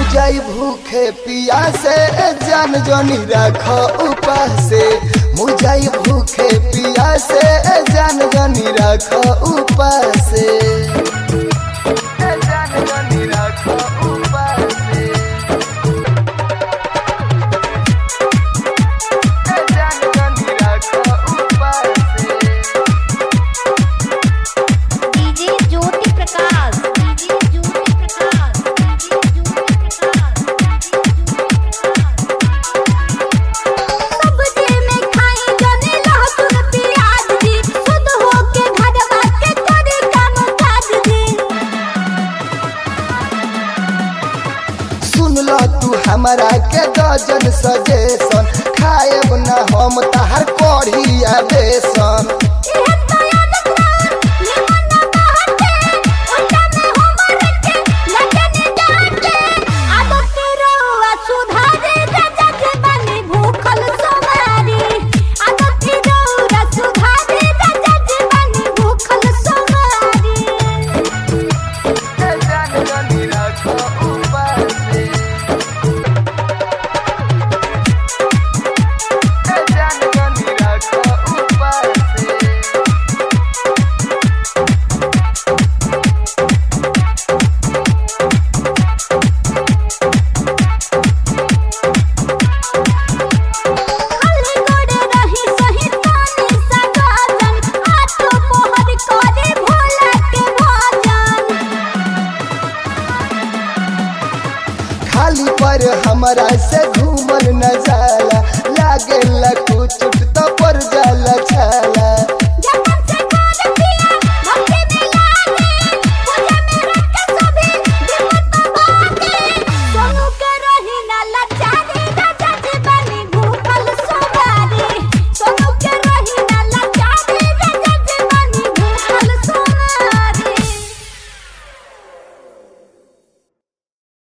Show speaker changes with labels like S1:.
S1: मुजाई भूखे पिया से जान जनी रख उपासे मुजाई भूखे पिया से जान जनी रख उपासे जान जनी रख उपासे जान जनी रख उपासे
S2: DJ Jyoti Prakash DJ Jyoti Prakash DJ Jyoti Prakash सब्जी में खाई जने लहसुन प्याज जी शुद्ध होके घरवा के करे काम काज जी
S1: सुन ल तू हमारा के दर्जन सजेशन खाएब न हम तहार कढ़ी आ बेसन
S2: इहे तयान खान निमन बहते ओटा में हमर के लगन डाटे आदत के रहुआ सुधारे जजत बनी भूखल सोमारी आदत के रहुआ सुधारे जजत बनी भूखल सोमारी खाली गोड़े रही सही तानी सगाजन आठो पोहर करे भोला के भजन
S1: खाली पर हमरा से घूमल न जाला लागे कुछ तो पर जाला छाला